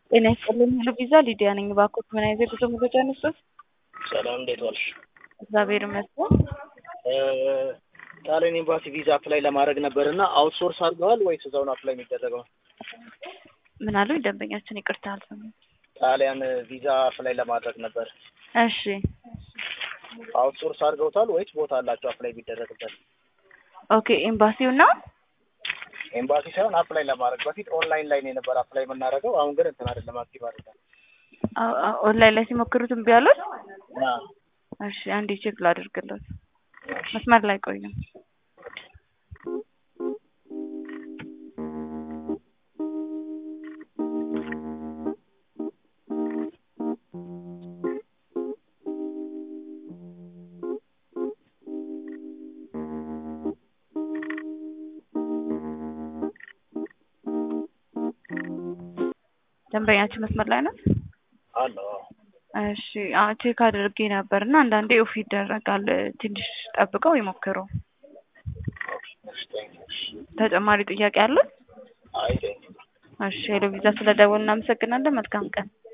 ጤና ይስጥልኝ ሄሎ ቪዛ ሊዲያ ነኝ። እባክዎት ምን አይነት የጉዞ መረጃ ነዎት? ሰላም እንዴት ዋልሽ? እግዚአብሔር ይመስገን። ጣሊያን ኤምባሲ ቪዛ አፕላይ ለማድረግ ነበር እና አውትሶርስ አድርገዋል ወይስ እዛው ነው አፕላይ የሚደረገው? ምን አሉኝ? ደንበኛችን ይቅርታ አልሰማሁም። ጣሊያን ቪዛ አፕላይ ለማድረግ ነበር። እሺ አውትሶርስ አድርገውታል ወይስ ቦታ አላቸው አፕላይ የሚደረግበት? ኦኬ ኤምባሲው ነው? ኤምባሲ ሳይሆን አፕላይ ለማድረግ በፊት ኦንላይን ላይ ነው የነበር አፕላይ የምናደርገው። አሁን ግን እንትን አይደለም አክቲቭ አይደለም። አ- አ- ኦንላይን ላይ ሲሞክሩት እምቢ አሉት? እና እሺ አንዴ ቼክ ላድርግለት። መስመር ላይ ቆዩ። ደንበኛችን መስመር ላይ ናት? አለ እሺ አዎ ቼክ አድርጌ ነበር እና አንዳንዴ ኦፍ ይደረጋል። ትንሽ ጠብቀው ይሞክሩ። ተጨማሪ ጥያቄ አለ? አይ ቴንክ እሺ ሄሎ ቪዛ ስለደወልን እናመሰግናለን። መልካም ቀን።